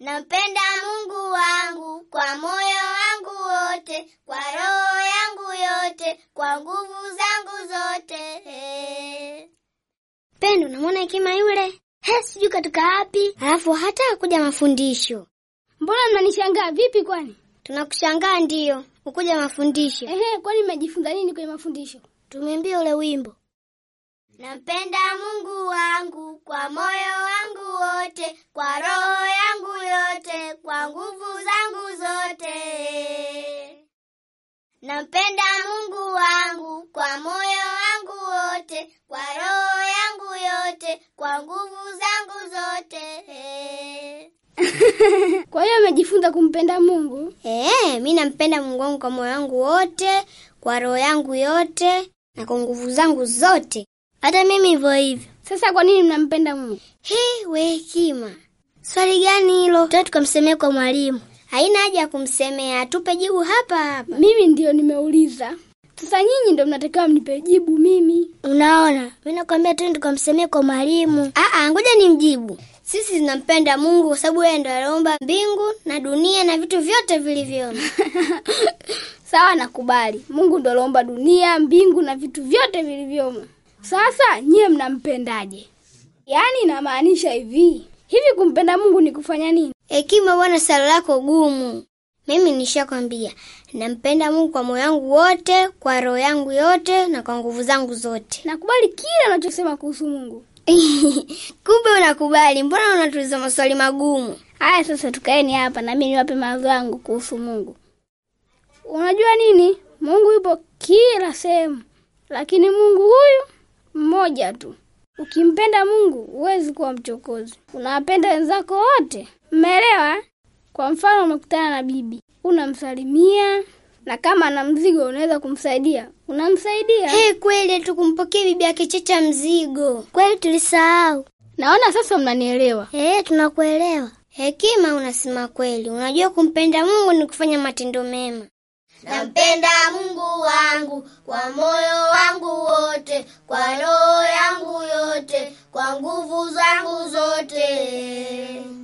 Nampenda Mungu wangu kwa moyo wangu wote, kwa roho yangu yote, kwa nguvu zangu zote. Pendo, namwona Hekima yule? He, sijui katoka wapi, alafu hata hakuja mafundisho. Mbona mnanishangaa vipi kwani? Tunakushangaa ndiyo, ukuja mafundisho. Ehe, kwani mmejifunza nini kwenye mafundisho? Tumeambia ule wimbo Nampenda Mungu wangu kwa moyo wangu wote, kwa roho yangu yote, kwa nguvu zangu zote. Nampenda Mungu wangu kwa moyo wangu wote, kwa roho yangu yote, kwa nguvu zangu zote. Kwa hiyo mmejifunza kumpenda Mungu? Eh, mi nampenda Mungu wangu kwa moyo wangu wote, kwa roho yangu yote na kwa nguvu zangu zote. Hata mimi hivyo hivyo. Sasa kwa nini mnampenda Mungu? He, we Hekima, swali gani hilo? Tuta tukamsemea kwa mwalimu. Haina haja ya kumsemea, atupe jibu hapa hapa. Mimi ndio nimeuliza. Sasa nyinyi ndio mnatakiwa mnipe jibu mimi. Unaona, mi nakwambia tu tukamsemea kwa mwalimu. Aa, ngoja ni mjibu. Sisi tunampenda Mungu kwa sababu yeye ndo aliumba mbingu na dunia na vitu vyote vilivyomo. Sawa, nakubali. Mungu ndo aliumba dunia, mbingu na vitu vyote vilivyomo. Sasa nyie mnampendaje? Yaani inamaanisha hivi hivi, kumpenda Mungu ni kufanya nini? Hekima bwana, swali lako gumu. Mimi nishakwambia nampenda Mungu kwa moyo wangu wote, kwa roho yangu yote na kwa nguvu zangu zote. Nakubali kila unachosema kuhusu Mungu. Kumbe unakubali, mbona unatuliza maswali magumu? Haya, sasa tukaeni hapa na mimi niwape mawazo yangu kuhusu Mungu. Unajua nini? Mungu yupo kila sehemu, lakini Mungu huyu mmoja tu. Ukimpenda Mungu huwezi kuwa mchokozi, unawapenda wenzako wote. Mmeelewa? Kwa mfano, umekutana na bibi, unamsalimia na kama ana mzigo unaweza kumsaidia, unamsaidia. Hey, kweli tukumpokea bibi yake Checha mzigo. Kweli tulisahau. Naona sasa mnanielewa. Eh, tunakuelewa. Hekima, unasema kweli. Unajua kumpenda Mungu ni kufanya matendo mema. Nampenda Mungu wangu kwa moyo wangu wote, kwa roho yangu yote, kwa nguvu zangu zote.